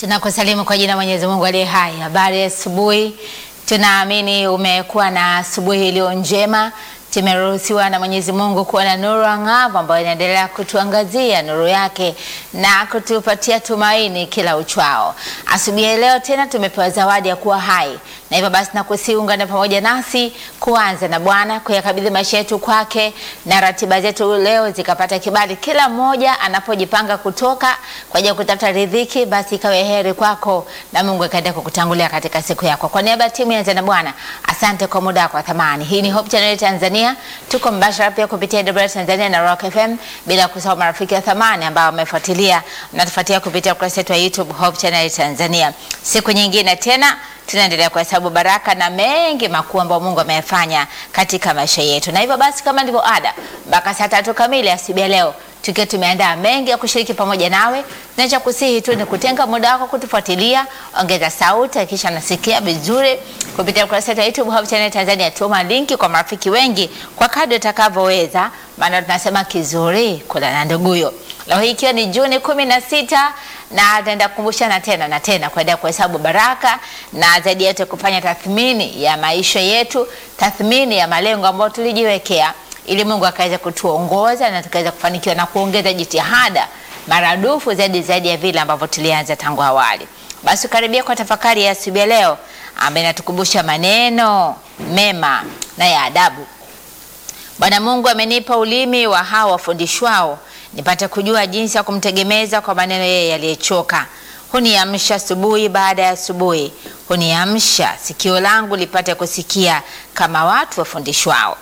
Tunakusalimu kwa jina Mwenyezi Mungu aliye hai. Habari ya asubuhi, tunaamini umekuwa na asubuhi iliyo njema. Tumeruhusiwa na Mwenyezi Mungu kuwa na nuru angavu ambayo inaendelea kutuangazia nuru yake na kutupatia tumaini kila uchwao. Asubuhi ya leo tena tumepewa zawadi ya kuwa hai, na hivyo basi nakusihi ungane pamoja nasi kuanza na Bwana kuyakabidhi maisha yetu kwake, na ratiba zetu leo zikapata kibali, kila mmoja anapojipanga kutoka kwa ajili ya kutafuta riziki, basi ikawe heri kwako na Mungu akaenda kukutangulia katika siku yako. Kwa niaba ya timu ya Anza na Bwana, asante kwa muda wako wa thamani. Hii ni Hope Channel Tanzania, tuko mbashara pia kupitia DW Tanzania na Rock FM, bila kusahau marafiki wa thamani ambao wamefuatilia mnatufuatia kupitia ukurasa wetu wa YouTube Hope Channel Tanzania. Siku nyingine tena tunaendelea kuhesabu baraka na mengi makuu ambayo Mungu ameyafanya katika maisha yetu, na hivyo basi, kama ndivyo ada, mpaka saa tatu kamili asubuhi ya leo tukiwa tumeandaa mengi ya kushiriki pamoja nawe. Nacha kusihi tu ni kutenga muda wako kutufuatilia, ongeza sauti, kisha nasikia vizuri kupitia ukurasa wetu wa YouTube Hope Channel Tanzania. Tuma linki kwa marafiki wengi kwa kadri utakavyoweza, maana tunasema kizuri kula na nduguyo. Leo hii ikiwa ni Juni kumi na sita na ataenda kukumbushana tena na tena kuendelea kuhesabu baraka na zaidi yote kufanya tathmini ya maisha yetu, tathmini ya malengo ambayo tulijiwekea ili Mungu akaweza kutuongoza na tukaweza kufanikiwa na kuongeza jitihada maradufu zaidi zaidi ya vile ambavyo tulianza tangu awali. Basi karibia kwa tafakari ya asubuhi ya leo ambayo inatukumbusha maneno mema na ya adabu. Bwana Mungu amenipa ulimi wa hao wafundishwao nipate kujua jinsi ya kumtegemeza kwa maneno yeye yaliyechoka. Huniamsha asubuhi baada ya asubuhi, huniamsha sikio langu lipate kusikia kama watu wafundishwao.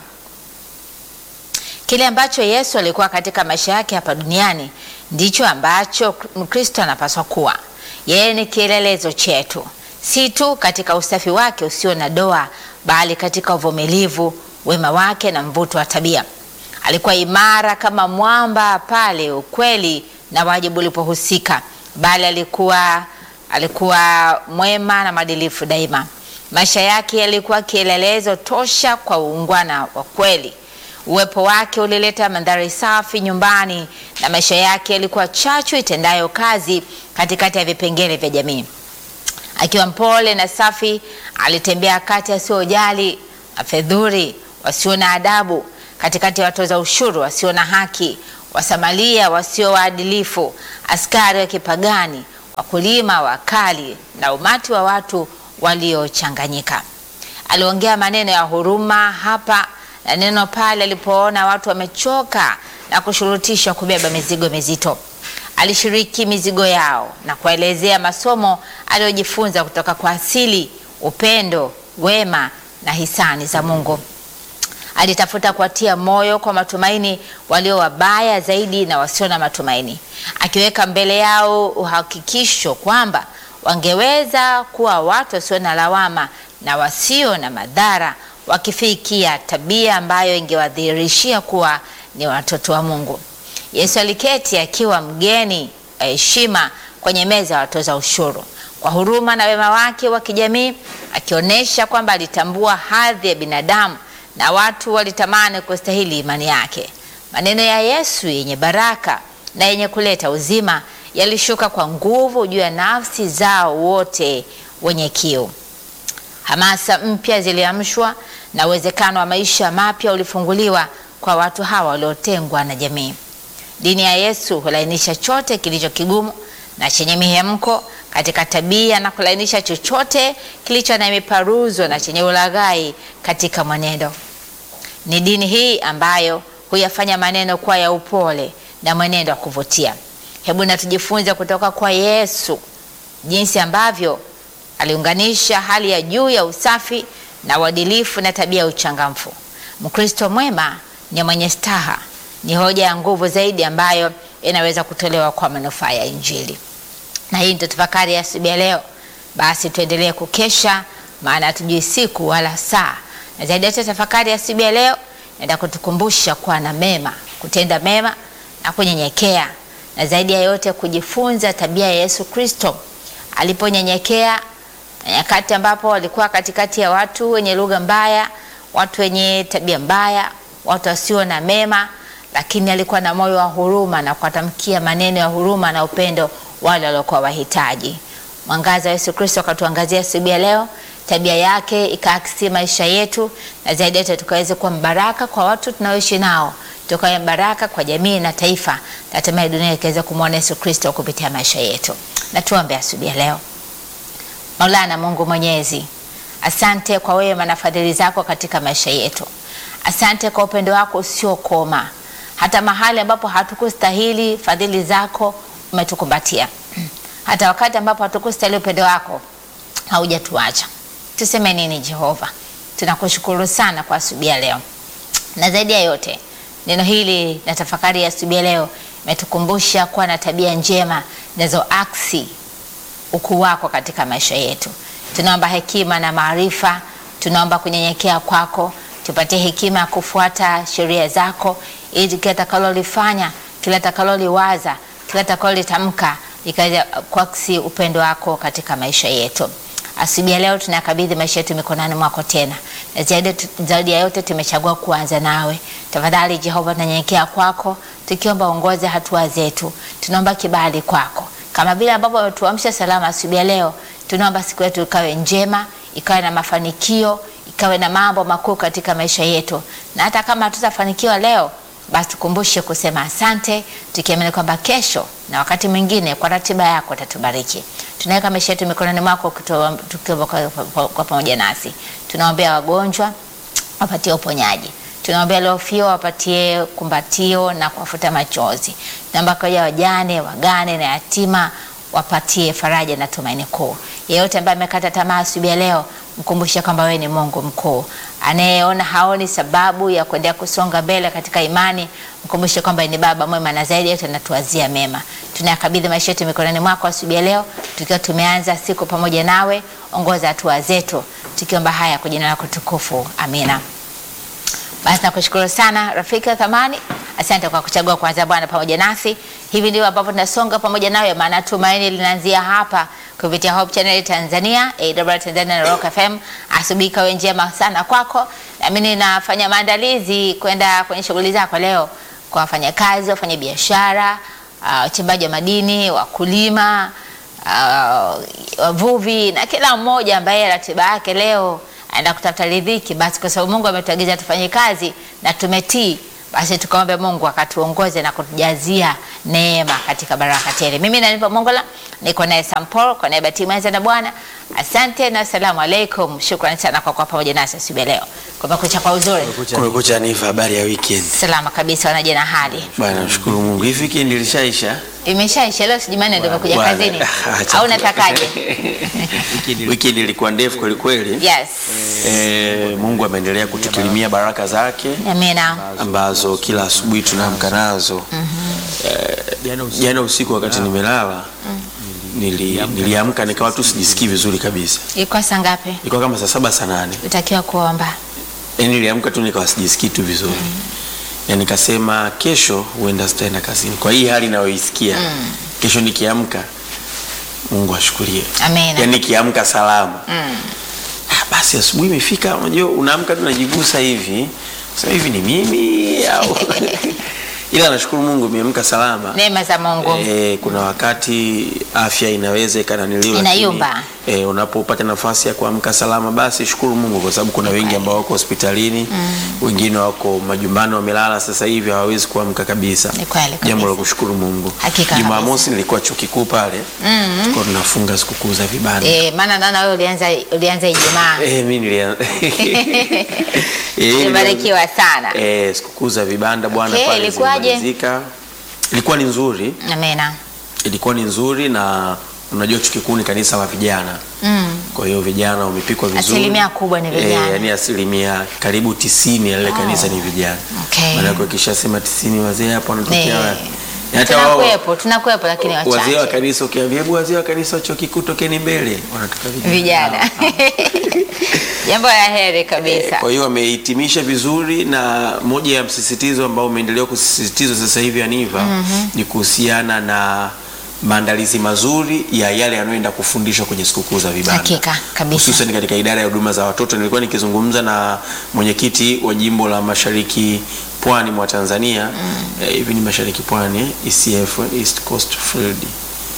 Kile ambacho Yesu alikuwa katika maisha yake hapa duniani ndicho ambacho Mkristo anapaswa kuwa. Yeye ni kielelezo chetu, si tu katika usafi wake usio na doa, bali katika uvumilivu, wema wake na mvuto wa tabia. Alikuwa imara kama mwamba pale ukweli na wajibu ulipohusika, bali alikuwa alikuwa mwema na mwadilifu daima. Maisha yake yalikuwa kielelezo tosha kwa uungwana wa kweli. Uwepo wake ulileta mandhari safi nyumbani na maisha yake yalikuwa chachu itendayo kazi katikati ya vipengele vya jamii. Akiwa mpole na safi, alitembea kati yasiojali, mafedhuri, wasio na adabu, katikati ya watoza ushuru wasio na haki, wasamalia wasio waadilifu, askari wa kipagani, wakulima wakali na umati wa watu waliochanganyika. Aliongea maneno ya huruma hapa na neno pale alipoona watu wamechoka na kushurutishwa kubeba mizigo mizito. Alishiriki mizigo yao na kuelezea masomo aliyojifunza kutoka kwa asili, upendo, wema na hisani za Mungu. Alitafuta kuwatia moyo kwa matumaini walio wabaya zaidi na wasio na matumaini, akiweka mbele yao uhakikisho kwamba wangeweza kuwa watu wasio na lawama na wasio na madhara wakifikia tabia ambayo ingewadhihirishia kuwa ni watoto wa Mungu. Yesu aliketi akiwa mgeni wa heshima kwenye meza ya watoza ushuru, kwa huruma na wema wake wa kijamii, akionyesha kwamba alitambua hadhi ya binadamu na watu walitamani kustahili imani yake. Maneno ya Yesu yenye baraka na yenye kuleta uzima yalishuka kwa nguvu juu ya nafsi zao wote wenye kiu. Hamasa mpya ziliamshwa na uwezekano wa maisha mapya ulifunguliwa kwa watu hawa waliotengwa na jamii. Dini ya Yesu hulainisha chote kilicho kigumu na chenye mihemko katika tabia na kulainisha chochote kilicho na miparuzo na chenye ulaghai katika mwenendo. Ni dini hii ambayo huyafanya maneno kuwa ya upole na mwenendo wa kuvutia. Hebu na tujifunze kutoka kwa Yesu jinsi ambavyo aliunganisha hali ya juu ya usafi na uadilifu na tabia ya uchangamfu. Mkristo mwema ni mwenye staha, ni hoja ya nguvu zaidi ambayo inaweza kutolewa kwa manufaa ya Injili. Na hii ndio tafakari ya asubuhi ya leo. Basi tuendelee kukesha, maana hatujui siku wala saa. Na zaidi ya tafakari ya asubuhi ya leo naenda kutukumbusha kuwa na mema, kutenda mema na kunyenyekea, na zaidi ya yote kujifunza tabia ya Yesu Kristo aliponyenyekea na nyakati ambapo walikuwa katikati ya watu wenye lugha mbaya, watu wenye tabia mbaya, watu wasio na mema, lakini alikuwa na moyo wa huruma na kuwatamkia maneno ya huruma na upendo wale waliokuwa wahitaji. Mwangaza wa Yesu Kristo akatuangazia asubuhi ya leo, tabia yake ikaakisi maisha yetu, na zaidi yote tukaweze kuwa mbaraka kwa watu tunaoishi nao, tukawe baraka kwa jamii na taifa, na hatimaye dunia ikaweza kumwona Yesu Kristo kupitia maisha yetu. Na tuombe asubuhi ya leo. Maulana Mungu Mwenyezi, asante kwa wema na fadhili zako katika maisha yetu. Asante kwa upendo wako usiokoma, hata mahali ambapo hatukustahili fadhili zako umetukumbatia, hata wakati ambapo hatukustahili upendo wako haujatuacha. Tuseme nini Jehova? Tunakushukuru sana kwa asubuhi ya leo, na zaidi ya yote neno hili na tafakari ya asubuhi ya leo imetukumbusha kuwa na tabia njema zinazoaksi ukuu wako katika maisha yetu. Tunaomba hekima na maarifa, tunaomba kunyenyekea kwako, tupatie hekima ya kufuata sheria zako, ili kila takalolifanya, kila takaloliwaza, kila takalolitamka ikaweza kuaksi upendo wako katika maisha yetu. Asubuhi ya leo tunakabidhi maisha yetu mikononi mwako tena, na zaidi, zaidi ya yote tumechagua kuanza nawe. Tafadhali Jehova, tunanyenyekea kwako tukiomba uongoze hatua zetu, tunaomba kibali kwako kama vile ambavyo wametuamsha salama asubuhi ya leo, tunaomba siku yetu ikawe njema, ikawe na mafanikio, ikawe na mambo makuu katika maisha yetu, na hata kama hatutafanikiwa leo, basi tukumbushe kusema asante, tukiamini kwamba kesho na wakati mwingine kwa ratiba yako utatubariki. Tunaweka maisha yetu mikononi mwako tukiwa kwa pamoja nasi. Tunaombea wagonjwa wapatie uponyaji tunaombea waliofia wapatie kumbatio na kuwafuta machozi. Tunaomba kwa wajane, wagane na yatima wapatie faraja na tumaini kuu. Yeyote ambaye amekata tamaa asubuhi ya leo, mkumbushe kwamba wewe ni Mungu mkuu anayeona haoni sababu ya kuendelea kusonga mbele katika imani. Mkumbushe kwamba ni Baba mwema na zaidi yote anatuwazia mema. Tunayakabidhi maisha yetu mikononi mwako asubuhi ya leo, tukiwa tumeanza siku pamoja nawe. Ongoza hatua zetu, tukiomba haya kwa jina lako tukufu, amina. Basi nakushukuru sana rafiki wa thamani, asante kwa kuchagua kuanza Bwana pamoja nasi. Hivi ndivyo ambapo tunasonga pamoja nawe, maana tumaini linaanzia hapa kupitia Hope Channel Tanzania, AWR Tanzania na Rock FM. Asubuhi kawe njema sana kwako, nami ninafanya maandalizi kwenda kwenye shughuli zako leo, kwa wafanyakazi, wafanya biashara, wachimbaji uh, wa madini, wakulima, uh, wavuvi na kila mmoja ambaye ratiba yake leo aenda kutafuta riziki. Basi kwa sababu Mungu ametuagiza tufanye kazi na tumetii, basi tukaombe Mungu akatuongoze na kutujazia neema katika baraka tele. Mimi nanipa Mongola, niko naye Sampol kwa niaba ya timu ya na Bwana. Asante na asalamu alaikum. Shukrani sana kwa kuwa pamoja nasi asubuhi leo. Kumekucha kwa uzuri, Kumekucha ni habari ya weekend. salama kabisa, wanaje na hali Bwana nashukuru Mungu. Hii weekend ilishaisha. imeshaisha leo, si Jumanne ndio umekuja Bwana, kazini acha au tu. natakaje? Weekend ilikuwa ndefu kweli kweli. Yes, Eh, Mungu ameendelea kutukirimia baraka zake amina. ambazo kila asubuhi tunaamka nazo. Eh, Jana usiku wakati nimelala nili, niliamka nikawa tu sijisikii vizuri kabisa. Ilikuwa saa ngapi Ilikuwa kama saa saba saa nane. utakiwa kuomba? Yaani niliamka tu nikawa sijisikii tu vizuri. Na nikasema kesho huenda sitaenda kazini. Kwa hii hali ninayoisikia. Kesho nikiamka Mungu ashukuriwe. Amina. Yaani nikiamka salama. Ah, basi asubuhi imefika, unajua unaamka tu unajigusa hivi. Sasa hivi ni mimi au ila nashukuru Mungu nimeamka salama. Neema za Mungu. Eh, kuna wakati afya inaweza ikananiliwa Inayumba. eh, unapopata nafasi ya kuamka salama basi shukuru Mungu kwa sababu kuna wengi ambao wako hospitalini wengine wako majumbani wamelala sasa hivi hawawezi kuamka kabisa Ni kweli kabisa. jambo la kushukuru Mungu Hakika Jumamosi nilikuwa chuo kikuu pale tulikuwa tunafunga sikukuu za vibanda Eh, maana naona wewe ulianza ulianza Ijumaa. eh, mimi nilia Eh, Umebarikiwa sana. eh, sikukuu za vibanda bwana Okay, pale ilikuwaje? zilimalizika. ilikuwa ni nzuri Amina. ilikuwa ni nzuri na unajua chuo kikuu ni kanisa la vijana Mm. kwa hiyo vijana wamepikwa vizuri Asilimia kubwa ni vijana. Eh, yani asilimia karibu tisini ya lile kanisa ni vijana Okay. maanake ukishasema tisini wazee hapo wanatokea Eh, wapi? Na hata wao Tunakuwepo, tunakuwepo lakini wazee wa wachache. kanisa ukiambia hebu wazee wa kanisa wa chuo kikuu tokeni mbele wanatoka vijana Vijana. Jambo la heri kabisa. Kwa hiyo wamehitimisha vizuri, na moja ya msisitizo ambao umeendelea kusisitizwa sasa hivi Aniva ni kuhusiana na maandalizi mazuri ya yale yanayoenda kufundishwa kwenye sikukuu za vibanda Hakika kabisa. hususan katika idara ya huduma za watoto. Nilikuwa nikizungumza na mwenyekiti wa jimbo la mashariki pwani mwa Tanzania eh, hivi ni mashariki pwani eh, ECF East Coast Field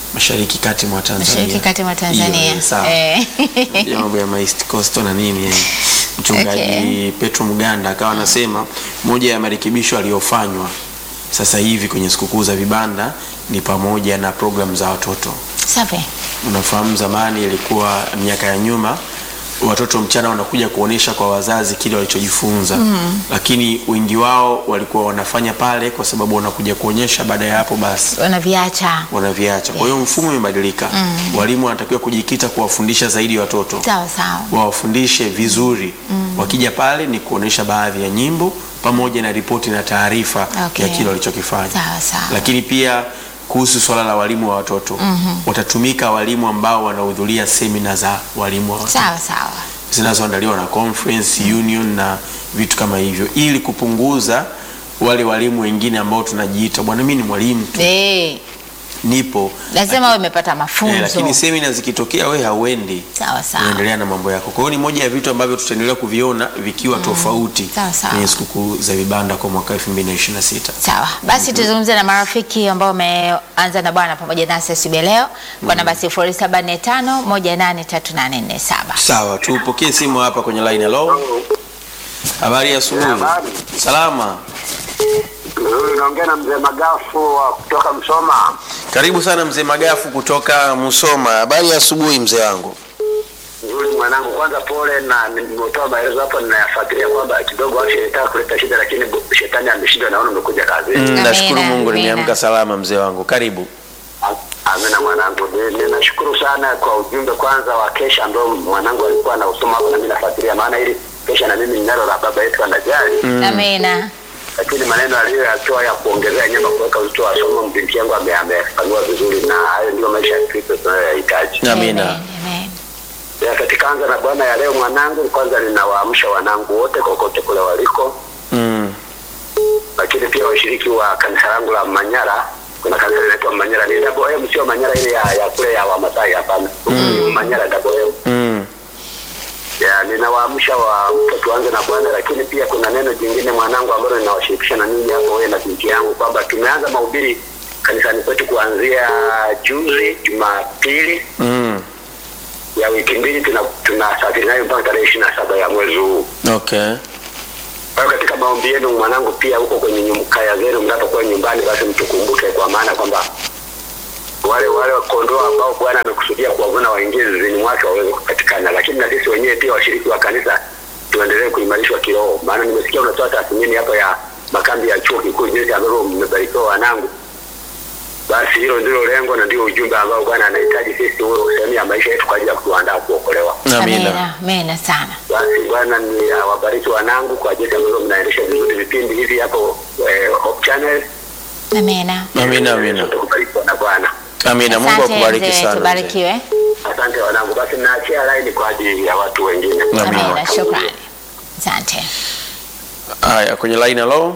mashariki kati mwa Tanzania. Mashariki kati mwa Tanzania. Hiyo, sawa. Eh. ya mambo ya ma East Coast na nini eh. Mchungaji Okay. Petro Mganda akawa anasema moja ya marekebisho aliyofanywa sasa hivi kwenye sikukuu za vibanda ni pamoja na programu za watoto. Safi. Unafahamu zamani ilikuwa miaka ya nyuma watoto mchana wanakuja kuonesha kwa wazazi kile walichojifunza mm. lakini wengi wao walikuwa wanafanya pale kwa sababu wanakuja kuonyesha, baada ya hapo basi Wanaviacha. wanaviacha. Kwa hiyo mfumo umebadilika. Walimu wanatakiwa kujikita kuwafundisha zaidi watoto Sawa sawa. wawafundishe vizuri wakija pale ni kuonesha baadhi ya nyimbo pamoja na ripoti na taarifa Okay. ya kile walichokifanya Sawa sawa. lakini pia kuhusu swala la walimu wa watoto watatumika walimu ambao wanahudhuria semina za walimu wa watoto Sawa sawa. zinazoandaliwa na conference union na vitu kama hivyo ili kupunguza wale walimu wengine ambao tunajiita bwana mimi ni mwalimu tu Eh, nipo lazima wewe umepata eh, mafunzo. lakini semina zikitokea we hauendi Sawa sawa. unaendelea na mambo yako. Kwa hiyo ni moja ya vitu ambavyo tutaendelea kuviona vikiwa tofauti Sawa, sawa. kwenye sikukuu za vibanda kwa mwaka 2026. Sawa, basi tuzungumze na marafiki ambao wameanza na Bwana pamoja nasi asubuhi ya leo kwa namba 0745183847. Sawa, tupokee simu hapa kwenye line. Hello, habari ya asubuhi. Habari. Salama, Huyu naongea na mzee Magafu wa kutoka Msoma. karibu sana mzee Magafu kutoka Musoma. Habari ya asubuhi mzee wangu. Yule mwanangu, kwanza pole, na nimetoa maelezo hapo, ninayafuatilia kwamba kidogo afya ilitaka kuleta shida, lakini bu- shetani ameshindwa, naona umekuja kazini. Mm, Amina, nashukuru Mungu amina. nimeamka salama mzee wangu. Karibu. Amina mwanangu, Ni- ninashukuru sana kwa ujumbe kwanza wa kesha ambao mwanangu alikuwa anausoma hapo, na mimi nafuatilia, maana ili kesha na mimi ninalo la baba yetu anajali, Amina. lakini maneno aliyoyatoa ya kuongezea nyama, kuweka uzito wa somo, binti yangu ame- amefanua vizuri, na hayo ndio maisha ya Kristo tunayoyahitaji. Amina. Amen, amen. Ya katika anza na Bwana ya leo mwanangu, kwanza ninawaamsha wanangu wote kokote kule waliko, Mm. lakini pia washiriki wa kanisa langu la Manyara. Kuna kanisa linaitwa Manyara, ni double M, sio Manyara ile ya, ya kule ya Wamasai, hapana. Mm. Manyara double M. Mm. Ya, ninawaamsha wa tuanze na Bwana, lakini pia kuna neno jingine mwanangu, ambalo ninawashirikisha na ninyi hapo, wewe na binti yangu, kwamba tumeanza mahubiri kanisani kwetu kuanzia juzi Jumapili Mm. ya wiki mbili, tuna tunasafiri nayo mpaka tarehe ishirini na saba ya mwezi huu. Okay. Kwa hiyo katika maombi yenu mwanangu, pia huko kwenye nyum- kaya zenu mnapokuwa nyumbani, basi mtukumbuke, kwa maana kwamba wale wale kondoo ambao Bwana amekusudia kuwavuna waingie zizini mwake waweze kupatikana, lakini na sisi wenyewe pia washiriki wa kanisa tuendelee kuimarishwa kiroho, maana nimesikia unatoa tathmini hapa ya makambi ya chuo kikuu, jinsi ambavyo mmebarikiwa wanangu. Basi hilo ndilo lengo na ndio ujumbe ambao Bwana anahitaji sisi uwe sehemu ya maisha yetu kwa ajili ya kutuandaa kuokolewa. Amina. Amina. Amina sana. Basi Bwana ni uh, wabariki wanangu kwa jinsi ambavyo mnaendesha vizuri vipindi hivi hapo eh, Hope Channel. Amina. Amina, amina. Tukubarikiwa na Bwana. Amina. Mungu Asante akubariki mzee, sana. mzee. tubarikiwe. Asante wanangu, basi naachia line kwa ajili ya watu wengine. Amina. Amina, shukrani. Asante. Haya, kwenye line hello.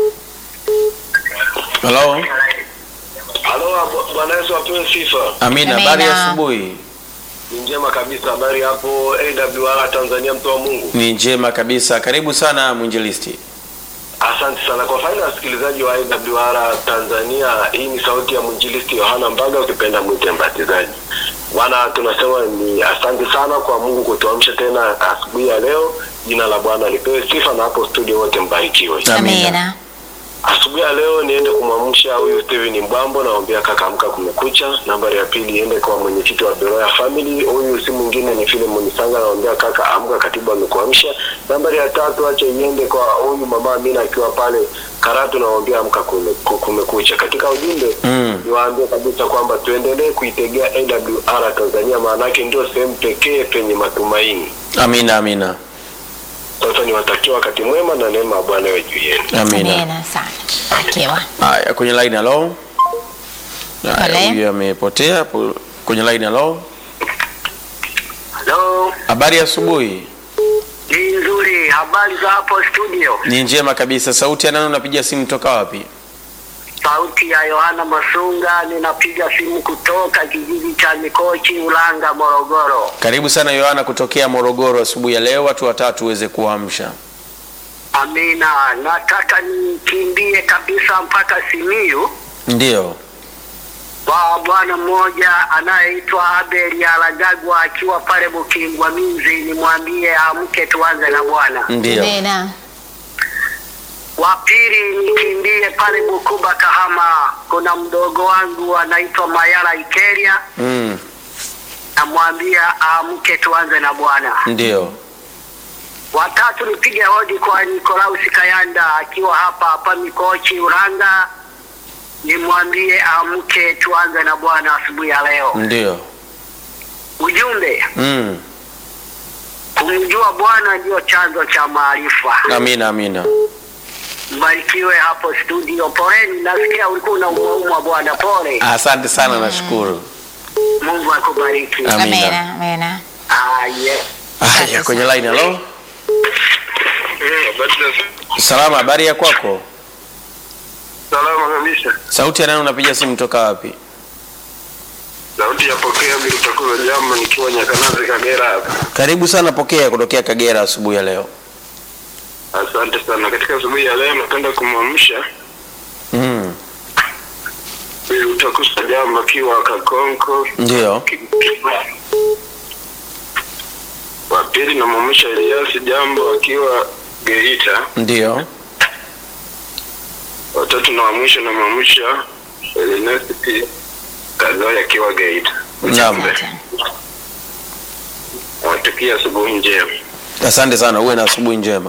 Hello. Halo, Bwana Yesu apewe sifa. Amina, Amina. habari ya asubuhi. Ni njema kabisa. Habari hapo AWR Tanzania, mtu wa Mungu. Ni njema kabisa. Karibu sana mwinjilisti. Asante sana kwa faida ya wasikilizaji wa AWR Tanzania. Hii ni sauti ya mwinjilisti Yohana Mbaga, ukipenda mwite mbatizaji. Bwana, tunasema ni asante sana kwa Mungu kutuamsha tena asubuhi ya leo. Jina la Bwana lipewe sifa, na hapo studio wote mbarikiwe. Amina. Amina. Asubuhi ya leo niende kumwamsha huyu Steven Mbwambo, naombea kaka amka kumekucha. Nambari ya pili iende kwa mwenyekiti wa Beroya Family, huyu si mwingine ni Philemon Sanga, naombea kaka amka, katibu amekuamsha. Nambari ya tatu acha iende kwa huyu mama Amina akiwa pale Karatu, naombea amka kume- ku- kumekucha. Katika ujumbe Mm. niwaambie kabisa kwamba tuendelee kuitegea AWR Tanzania, maanake ndio sehemu pekee penye matumaini. Amina, amina. Sasa niwatakia wakati mwema na neema ya Bwana iwe juu yenu. Amina. Amina sana. Barikiwa. Haya, kwenye line hello. Haya, Pole. huyu amepotea hapo kwenye line hello. Hello, Habari ya asubuhi. ni nzuri. Habari za hapo studio? Ni njema kabisa. Sauti ya nani unapiga simu toka wapi? Sauti ya Yohana Masunga, ninapiga simu kutoka kijiji cha Mikochi, Ulanga, Morogoro. Karibu sana Yohana kutokea Morogoro asubuhi ya leo, watu watatu uweze kuamsha. Amina, nataka nikimbie kabisa mpaka Simiyu Ndio. kwa bwana mmoja anayeitwa Abel Alagagwa akiwa pale Bukingwa Minzi, nimwambie amke tuanze na Bwana. Ndio. Amina. Wa pili nikimbie pale Bukuba Kahama, kuna mdogo wangu anaitwa Mayala Ikeria, Mm. namwambia amke tuanze na Bwana. Ndio. Watatu nipige hodi kwa Nikolausi Kayanda akiwa hapa hapa Mikochi Uranga, nimwambie amke tuanze na Bwana asubuhi ya leo. Ndio. Ujumbe, Mm. kumjua Bwana ndio chanzo cha maarifa. Amina, amina. Mbarikiwe hapo studio. Poleni, nasikia ulikuwa unaumwaumwa bwana, pole. Asante sana, nashukuru. Mungu akubariki. Amina. Amina. Amina. Ah, yeah. Haya, kwenye line halo. Habari za Salama, habari ya kwako? salama kabisa. Sauti ya nani unapiga simu toka wapi? Sauti ya pokea bila utakuwa jambo nikiwa Nyakanazi Kagera hapa. Karibu sana, pokea kutokea Kagera asubuhi ya leo. Asante sana. Katika asubuhi ya leo napenda kumwamsha Mm. ili utakusa jambo akiwa Kakonko. Ndio. Wa pili namwamsha Eliasi jambo akiwa Geita. Ndio. Watatu na wa mwisho namwamsha Elinesti Kazoya akiwa Geita. Naam. Asante. Nawatakia asubuhi njema. Asante sana, uwe na asubuhi njema.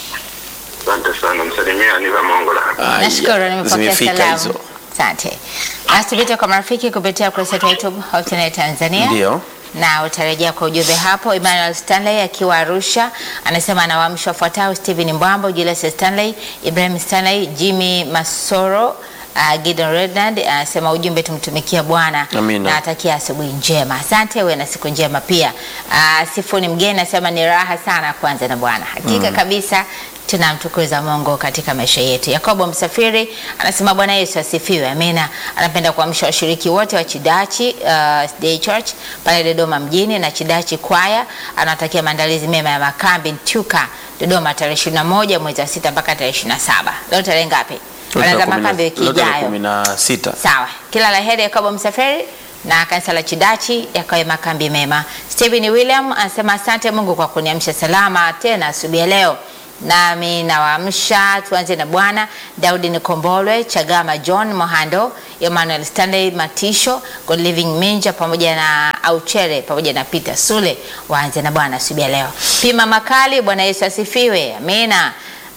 Asante sana. Msalimia Aniva Mongola. Aya, Nashukuru nimepokea zimefika salamu. hizo. Asante. Basi tupite kwa marafiki kupitia kurasa yetu ya YouTube Hope Channel Tanzania. Ndio. na utarejea kwa ujumbe hapo. Emmanuel Stanley akiwa Arusha anasema anawaamsha wafuatao: Stephen Mbwambo, Julius Stanley, Ibrahim Stanley, Jimmy Masoro, uh, Gideon Redland anasema ujumbe, tumtumikia Bwana Amina. na atakia asubuhi njema. Asante, uwe na siku njema pia. Uh, Sifuni Mgeni anasema ni raha sana kwanza na Bwana, hakika kabisa tunamtukuza Mungu katika maisha yetu. Yakobo Msafiri anasema Bwana Yesu asifiwe, amina. Anapenda kuamsha washiriki wote wa Chidachi uh, Day Church pale Dodoma mjini na Chidachi kwaya. Anatakia maandalizi mema ya makambi Ntyuka Dodoma tarehe 21 mwezi wa sita mpaka tarehe 27. Leo tarehe ngapi? Anaanza makambi wiki ijayo. kumi na sita. Sawa, kila la heri Yakobo Msafiri na kanisa la Chidachi yakawe makambi mema. Stephen William anasema asante Mungu kwa kuniamsha salama tena asubuhi ya leo, nami nawaamsha tuanze na Bwana Daudi Nikombolwe, Chagama John Mohando, Emmanuel Stanley Matisho, God Living Minja pamoja na Auchere pamoja na Peter Sule, waanze na Bwana asubuhi ya leo. Pima Makali, Bwana Yesu asifiwe, amina.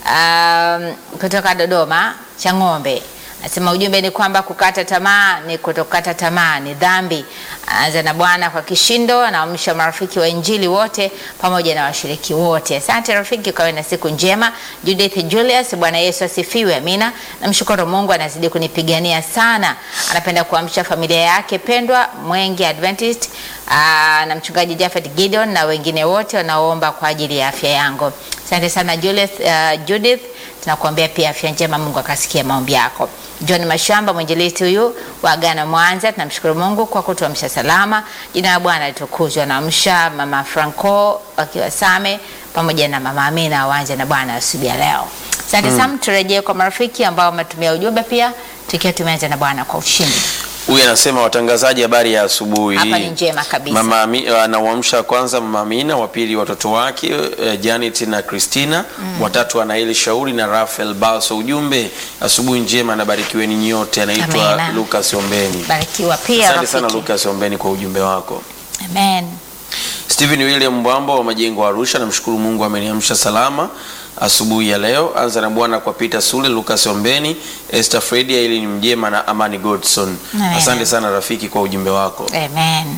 Um, kutoka Dodoma Chang'ombe Nasema ujumbe ni kwamba kukata tamaa ni kutokata tamaa, ni dhambi. Anza na Bwana kwa kishindo, anaamsha marafiki wa Injili wote pamoja na washiriki wote. Asante rafiki, ukawe na siku njema. Judith Julius, Bwana Yesu asifiwe, amina. Namshukuru Mungu anazidi kunipigania sana. Anapenda kuamsha familia yake pendwa Mwenge Adventist aa, na mchungaji Jafet Gideon na wengine wote wanaoomba kwa ajili ya afya yangu. Asante sana Julius, uh, Judith tunakuambia pia afya njema, Mungu akasikia maombi yako. John Mashamba mwinjilisti huyu wa Agano Mwanza, tunamshukuru Mungu kwa kutuamsha salama. Jina la Bwana litukuzwe. Naamsha mama Franco akiwa Same pamoja na mama Amina waanze na Bwana asubuhi ya leo. Asante sana, turejee kwa marafiki ambao wametumia ujumbe pia tukiwa tumeanza na Bwana kwa ushindi. Huyu anasema watangazaji, habari ya asubuhi. Hapa ni njema kabisa. Mama Ami- anawamsha kwanza mama Amina, wa pili watoto wake eh, Janet na Christina, watatu Anaeli Shauri na Rafael Balso. Ujumbe asubuhi njema na barikiweni nyote. Anaitwa Amina. Lucas Ombeni. Barikiwa pia Asante sana rafiki. Lucas Ombeni kwa ujumbe wako. Amen. Stephen William Mbwambo wa Majengo Arusha, namshukuru Mungu ameniamsha salama asubuhi ya leo. Anza na Bwana kwa Peter Sule, Lucas Ombeni, Esther Fredi, Aileen Mjema na Amani Godson. Amen. Asante sana rafiki kwa ujumbe wako. Amen.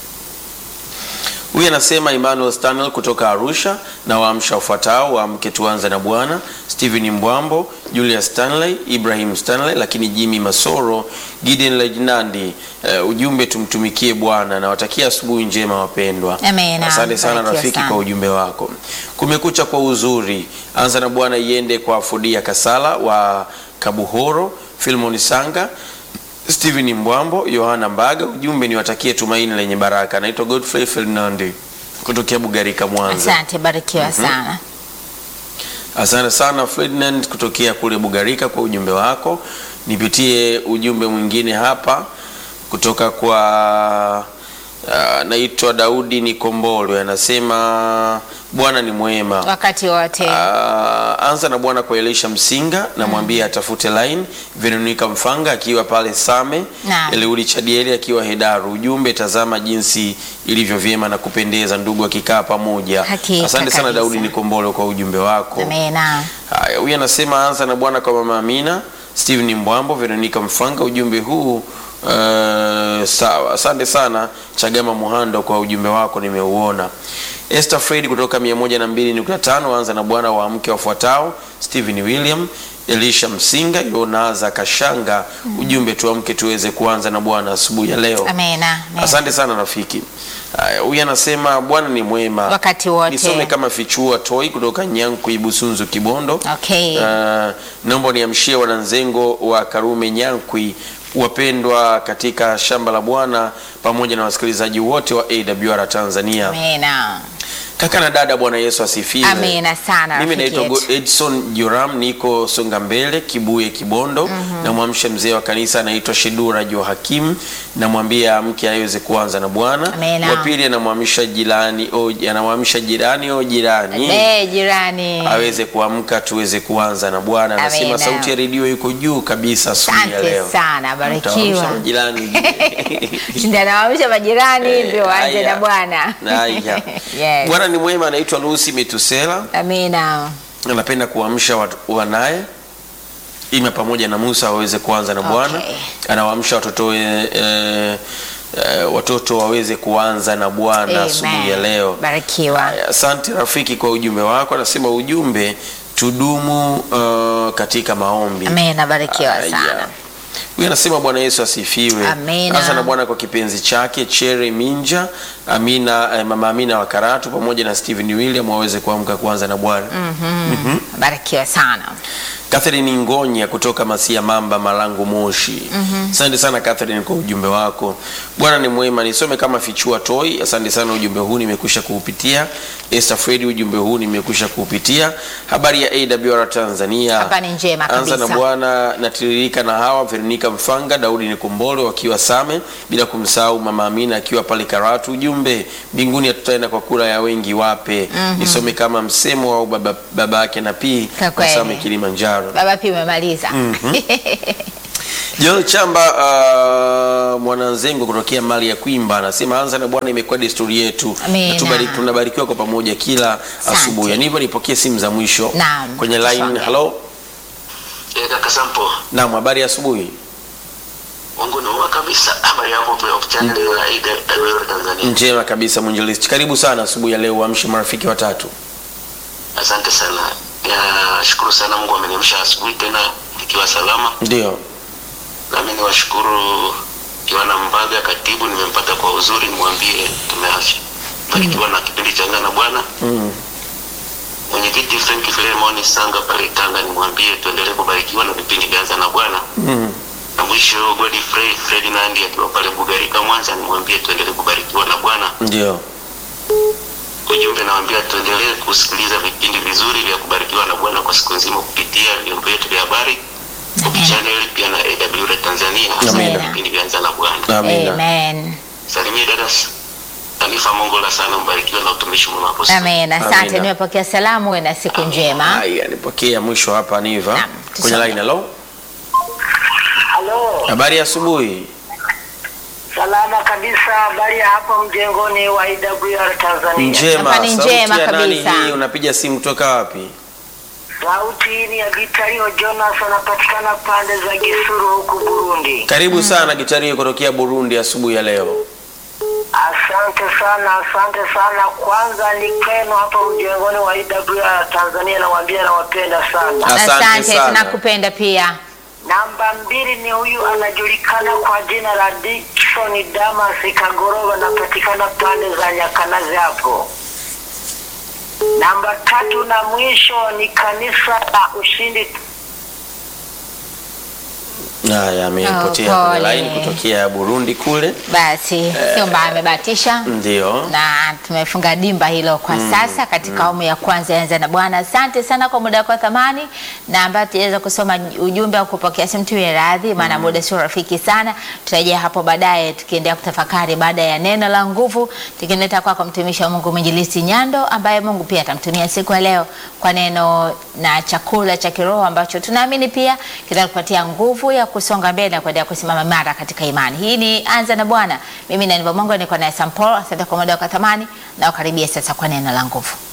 Huyu anasema Emmanuel Stanley kutoka Arusha na waamsha wafuatao waamke tuanze na Bwana, Stephen Mbwambo, Julius Stanley, Ibrahim Stanley, lakini Jimmy Masoro, Gideon Lejnandi. Uh, ujumbe tumtumikie Bwana na watakia asubuhi njema wapendwa. Amen. Asante sana Barikiwa rafiki sana. kwa ujumbe wako. Kumekucha kwa uzuri. Anza na Bwana iende kwa Fudia Kasala wa Kabuhoro, Filmon Sanga, Steven Mbwambo, Yohana Mbaga. Ujumbe ni watakie tumaini lenye baraka. Naitwa Godfrey Fernandi kutokea Bugarika, Mwanza. Asante, barikiwa sana. Asante sana Ferdinand kutokea kule Bugarika kwa ujumbe wako. Nipitie ujumbe mwingine hapa. kutoka kwa uh, naitwa Daudi Nikombolwe anasema Bwana ni mwema. wakati wote. Ah, anza na Bwana kwa Elisha Msinga namwambia atafute line. Veronica Mfanga akiwa pale Same, Naam. Eliudi Chadieli akiwa Hedaru. Ujumbe, tazama jinsi ilivyo vyema na kupendeza ndugu akikaa pamoja. Hakika Asante sana kabisa. Daudi Nikombolo kwa ujumbe wako. Amena. Haya, huyu anasema anza na Bwana kwa mama Amina, Steven Mbwambo, Veronica Mfanga. Ujumbe huu uh, sawa. Asante sana Chagama Muhando kwa ujumbe wako, nimeuona. Esther Fred kutoka 102.5 anza na Bwana wa mke wafuatao Steven William, Elisha Msinga, Yonaza Kashanga. Ujumbe tuamke tuweze kuanza na Bwana asubuhi ya leo. Amena. Amena. Asante sana rafiki. Haya, huyu anasema Bwana ni mwema Wakati wote. Nisome kama fichua toi kutoka Nyanku Ibusunzu Kibondo. Okay. Uh, naomba niamshie wananzengo wa Karume Nyankwi wapendwa katika shamba la Bwana pamoja na wasikilizaji wote wa AWR Tanzania. Amena. Kaka na dada, Bwana Yesu asifiwe. Amina sana Mimi rafiki naitwa yetu. Edson Joram, niko Songa Mbele, Kibuye, Kibondo. Namwamsha mzee wa kanisa anaitwa Shedura Johakim, namwambia mke aweze kuanza na Bwana. Amina. Wa pili anamwamsha jirani, o, anamwamsha jirani o jirani Eh, jirani. aweze kuamka tuweze kuanza na Bwana. Anasema Amina. sauti ya redio iko juu kabisa asubuhi ya Asante leo. sana, barikiwa. Mtaamsha majirani. Ndio anawaamsha majirani ndio waanze Haya. na Bwana. Haya. Yes. Bwana ni mwema, anaitwa Lucy Metusela. Amina. anapenda kuamsha watu- wanaye ima pamoja na Musa waweze kuanza na Bwana. Okay. Anawaamsha watoto e, e, e, watoto waweze kuanza na Bwana asubuhi ya Amen. leo. Barikiwa. Haya, Asante rafiki kwa ujumbe wako. Anasema ujumbe tudumu uh, katika maombi. Amina, barikiwa Haya. sana. Huyu anasema Bwana Yesu asifiwe. Amina. Anza na Bwana kwa kipenzi chake Chere Minja, Amina, eh, mama Amina wa Karatu pamoja na Steven William waweze kuamka kuanza na Bwana. Barikiwa sana. Catherine Ngonya kutoka Masia Mamba Malango Moshi. Asante sana Catherine kwa ujumbe wako. Bwana ni mwema. Nisome kama fichua toi. Asante sana ujumbe huu nimekwisha kuupitia. Esther Fredi ujumbe huu nimekwisha kuupitia. Habari ya AWR Tanzania. Hapa ni njema Anza na kabisa. Bwana natiririka na hawa Veronica Mfanga, Daudi Nikumbole wakiwa Same, bila kumsahau Mama Amina akiwa pale Karatu. Ujumbe mbinguni hatutaenda kwa kura ya wengi wape. Nisome kama msemo au baba, baba yake na pii Kwa kweli. Same Kilimanjaro. Baba pia umemaliza. Joel Chamba uh, mwananzengo kutokea mali ya Kwimba anasema anza na Bwana, imekuwa desturi yetu Amina. Na tubari- tunabarikiwa kwa pamoja kila Asante. asubuhi. Yani hivyo nipokee simu za mwisho Naam, kwenye line. tusonge. Hello, Eh, kaka Sampo, naam, habari ya asubuhi. Mungu ni mwema kabisa. Habari yako pia kwa channel ya AWR Tanzania. Njema kabisa mwinjilisti, karibu sana asubuhi ya leo, uamshe marafiki watatu. Asante sana. Ya, shukuru sana Mungu ameniamsha asubuhi tena nikiwa salama. Ndio, Nami niwashukuru Yohana Mbaga, katibu, nimempata kwa uzuri, nimwambie tumebarikiwa na kipindi cha Anga na Bwana. mm. Mwenyekiti Frank Filemon Sanga pale Tanga, nimwambie tuendelee kubarikiwa na vipindi vya Anga na Bwana. Mm. Na mwisho Godfrey Ferdinand akiwa pale Bugarika Mwanza, nimwambie tuendelee kubarikiwa na Bwana. Ndio, Ujumbe nawaambia tuendelee kusikiliza vipindi vizuri vya kubarikiwa na Bwana kwa siku nzima kupitia vyombo vyetu vya habari Hope Channel pia na AWR Tanzania hasa Amina. vipindi vya Anza na Bwana. amina. Amen. Salimie dada Tanifa Mongola sana, mbarikiwe na utumishi mwema hapo. studio. Amen. Asante, Amina. nimepokea salamu. Uwe na siku njema. Haya, nipokea mwisho hapa Niva Naam, kwenye tusonge. line. Hello, Halo, habari ya asubuhi. salama kabisa. Habari ya hapa mjengoni wa IWR Tanzania. Njema. Hapa ni Sauti njema ya nani kabisa. hii? Unapiga simu kutoka wapi? Sauti hii ni ya Gitario Jonas, anapatikana pande za Gisuru huku Burundi. Karibu sana Gitario kutokea Burundi asubuhi ya leo. Asante sana, asante sana. Kwanza ni kwenu hapa mjengoni wa IWR Tanzania, nawaambia nawapenda sana. Asante Asante, sana. tunakupenda pia. Namba mbili ni huyu anajulikana kwa jina la Dickson Damas Kagoroba, anapatikana pande za Nyakanazi hapo. Namba tatu na mwisho ni kanisa la Ushindi Haya, amepotea Oh, kwenye pole. line kutokea Burundi kule. Basi sio mbaya, amebatisha Ndio. na tumefunga dimba hilo kwa sasa katika awamu ya kwanza ya Anza na Bwana. Asante sana kwa muda wako wa thamani, na ambayo tuweza kusoma ujumbe au kupokea simu tu ya radhi, maana muda sio rafiki sana. Tutarejea hapo baadaye tukiendelea kutafakari baada ya neno la nguvu, tukileta kwako mtumishi wa Mungu Mwinjilisti Nyando, ambaye Mungu pia atamtumia siku ya leo kwa neno na chakula cha kiroho ambacho tunaamini pia kitakupatia nguvu ya kusonga mbele na kuendelea kusimama imara katika imani. Hii ni Anza na Bwana. Mimi na Mungu niko naye Sampol. Asante kwa muda wako wa thamani na ukaribia sasa kwa neno la nguvu.